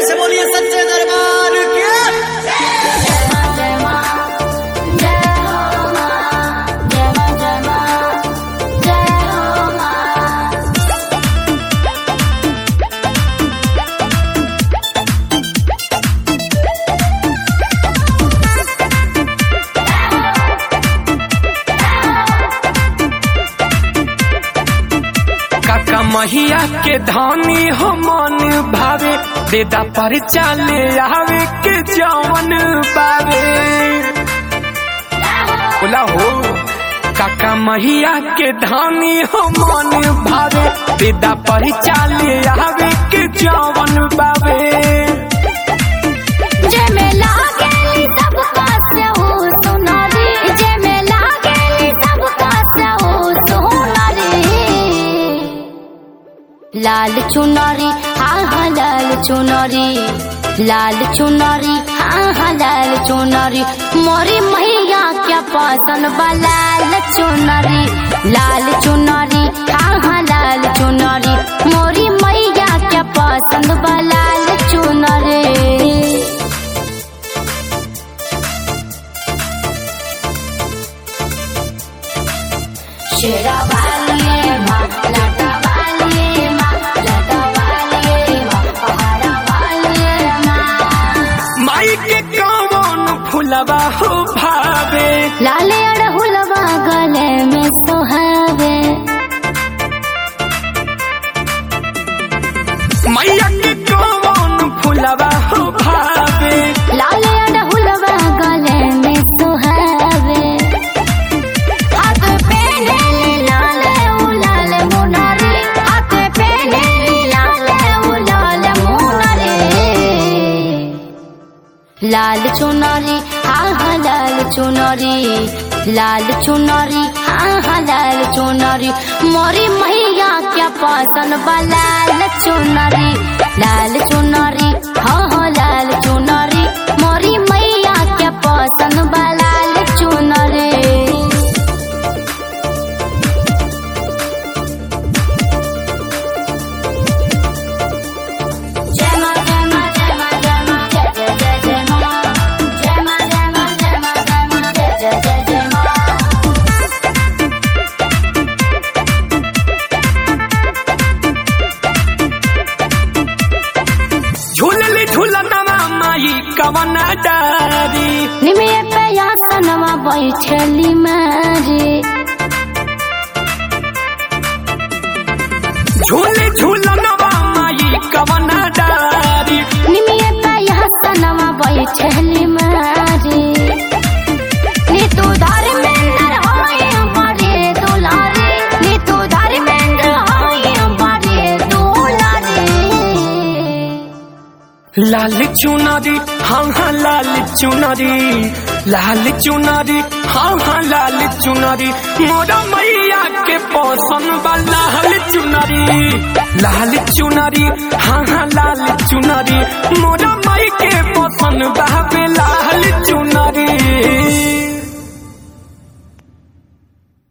से बोलिए सच्चे दरबार के काका महिया के धानी हो मन भावे देदा पर चाले आवे के जवन बावे बोला हो काका महिया के धानी हो मन भावे देदा पर चाले आवे के जवन बावे लाल चुनरी हाँ हाँ लाल चुनरी लाल चुनरी हाँ हाँ लाल चुनरी मोरी मैया क्या पसंद बा लाल चुनरी लाल चुनरी हाँ हाँ लाल चुनरी मोरी मैया क्या पसंद बा लाल चुनरी शेरा वालिए माँ लाटा वालिए माँ लाटा वालिए माँ पहाड़ा वालिए माँ माई के कौन फुलवा हो भावे लाले अड़हुलवा गले में सोहावे मैया के कौन फुलवा हो भावे लाले अड़हुलवा गले में सोहावे हाथ पे नीली लाले उलाल मुनारे हाथ पे नीली लाले उलाल मुनारे लाल चुनरी हाँ हाँ लाल चुनरी लाल चुनरी हाँ हाँ लाल चुनरी मोरी मैया क्या पसंद बा लाल चुनरी लाल चुनरी हाँ हाँ लाल चुनरी मोरी मैया क्या पसंद बा लाल चुनरी जय मां जय मां जय मां जय मां जय जय जय जय मां जय मां जय मां जय मां जय मां जय जय जय जय मां झूलली झूलनवा माई कवना डारी निमिये पे यासनवा बैठली मारे झूले झूलनवा माई कवना डारी निमिये पे यासनवा बैठली मारे नी तू धर्मेंद्र होए बड़े दुलारे नी तू धर्मेंद्र होए बड़े दुलारे लाल चुनरी हाँ हाँ लाल चुनरी लाल चुनरी हाँ हाँ लाल चुनरी मोरा मैया के पसंद बा लाल चुनरी लाल चुनरी हाँ हाँ लाल चुनरी मोरा माई के पसंद बा